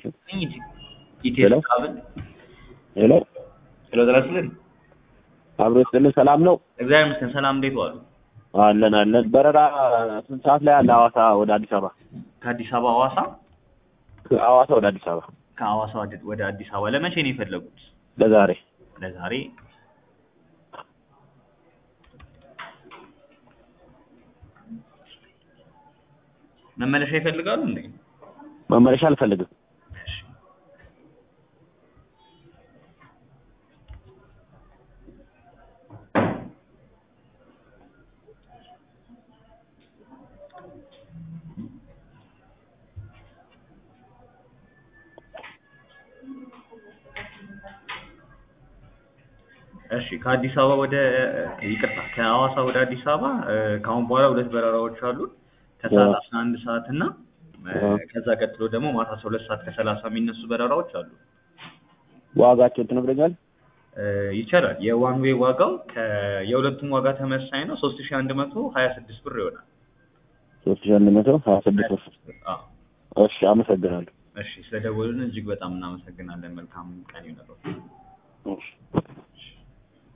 ሄሎ ሄሎ ሄሎ ጥላስልን አብሮ ይስጥልን። ሰላም ነው? እግዚአብሔር ይመስገን። ሰላም እንዴት ዋሉ? አለን አለን። በረራ ስንት ሰዓት ላይ አለ? ሐዋሳ ወደ አዲስ አበባ ከአዲስ አበባ ሐዋሳ፣ ሐዋሳ ወደ አዲስ አበባ ከሐዋሳ ወደ- ወደ አዲስ አበባ ለመቼ ነው የፈለጉት? ለዛሬ ለዛሬ መመለሻ ይፈልጋሉ እንዴ? መመለሻ አልፈልግም። እሺ። እሺ ከአዲስ አበባ ወደ ይቅርታ ከሐዋሳ ወደ አዲስ አበባ እ፣ ከአሁን በኋላ ሁለት በረራዎች አሉ። ከሰዓት አዎ። አስራ አንድ ሰዓት እና እ፣ አዎ። ከዛ ቀጥሎ ደግሞ ማታ አስራ ሁለት ሰዓት ከሰላሳ የሚነሱ በረራዎች አሉ። ዋጋቸውን ትነግረኛል? እ፣ ይቻላል። የዋን ዌይ ዋጋው ከ- የሁለቱም ዋጋ ተመሳሳይ ነው። ሶስት ሺ አንድ መቶ ሀያ ስድስት ብር ይሆናል። ሶስት ሺህ አንድ መቶ ሀያ ስድስት ብር። አዎ። እሺ አመሰግናለሁ። እሺ ስለደወሉልን እጅግ በጣም እናመሰግናለን። መልካም ቀን ይሁንልዎት። እሺ